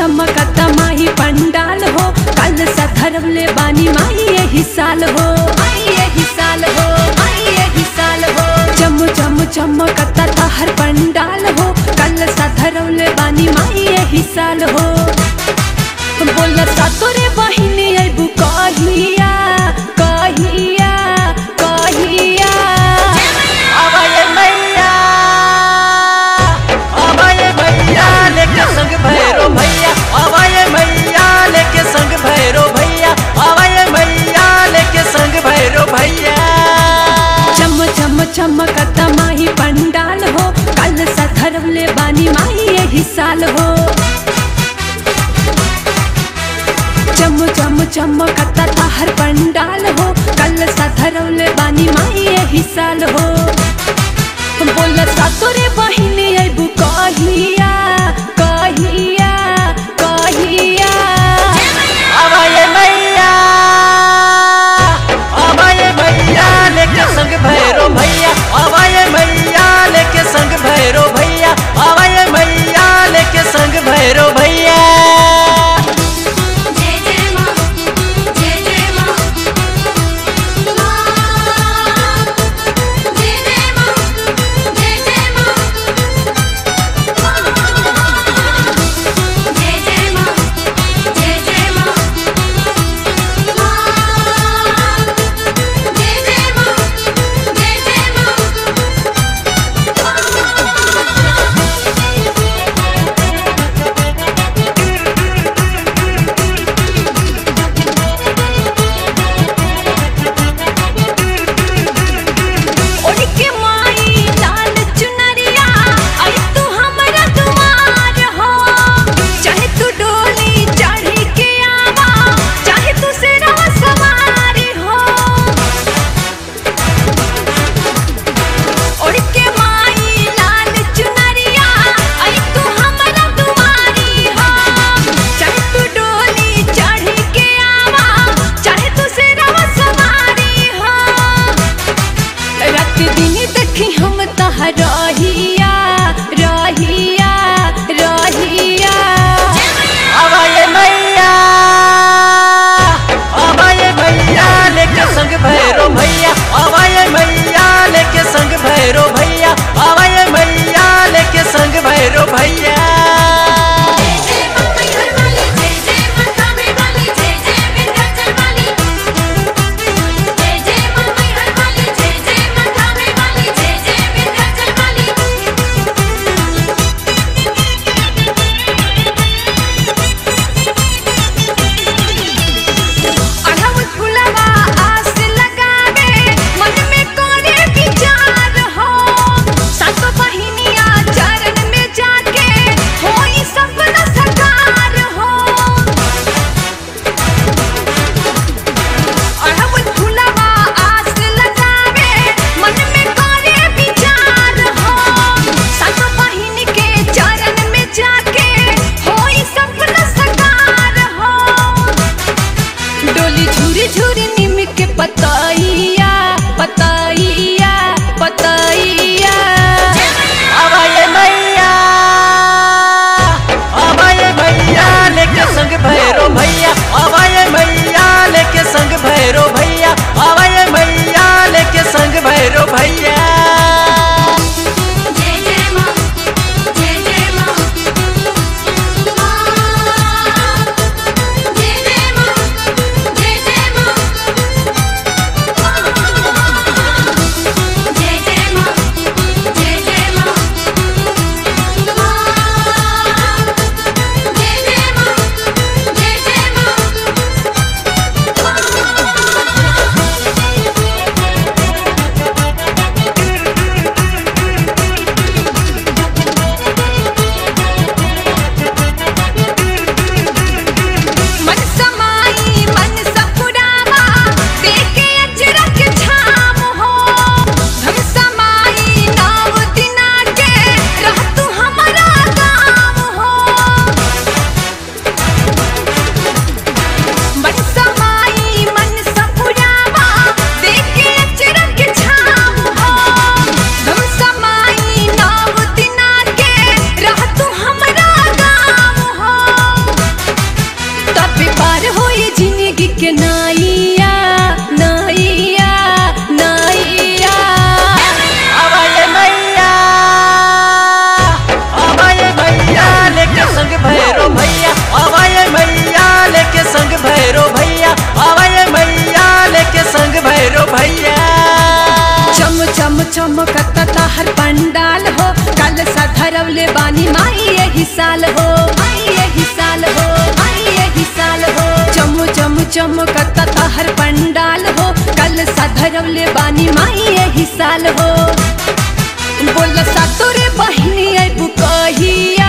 चमकता माही पंडाल हो कल सा धरवले बानी माही यही साल हो माही यही साल हो माही यही साल हो चम चम चमकता ताहर पंडाल हो कल सा धरवले बानी माही यही साल हो बोला सा तोरे बहिनी अबू कहिया कहिया कहिया अबे मैया अबे मैया लेके संग भैरो भैया अबे मैया लेके संग भैरो भैया अबे मैया लेके संग भैरो भैया चम चम चमकता माही पंडाल हो कल सा धरवले बानी माही यही साल हो चम चम चमकता ताहर पंडाल हो कल सा धरवले बानी माही यही साल हो बोला सा तोरे बहिनी अबू कहिया कहिया कहिया अबे मैया अबे मैया लेके संग भैरो भैया अबे मैया लेके संग भैरो भैया अबे मैया लेके संग भैरो भैया जय जय मां जय जय मां जय जय मां जय जय मां जय जय मां जय जय मां जय जय मां जय जय मां उनके माई लाल चुनरिया आई तू हमरा दुआर हो चाहे तू डोली चढ़ी के आवा चाहे तू सिरवा सवारी हो उनके माई लाल चुनरिया आई तू हमरा दुआरी हो चाहे तू डोली चढ़ी के आवा चाहे तू सिरवा सवारी हो रात दिन देखी हम तहाँ रहिया रहिया रहिया अबे मैया अबे मैया लेके संग भैरो भैया अबे मैया लेके संग भैरो भैया अबे मैया लेके संग भैरो भैया जय जय मां मैहर वाली जय जय मां कामे वाली जय जय विंध्याचल वाली जय जय मां मैहर वाली जय जय मां कामे वाली जय जय विंध्याचल वाली चमकता हर पंडाल हो कल सा धरवले बानी माई यही साल हो माई यही साल हो माई यही साल हो चम चम चमकता हर पंडाल हो कल सा धरवले बानी माई यही साल हो बोल सा तोरे बहिनी आई बुकहिया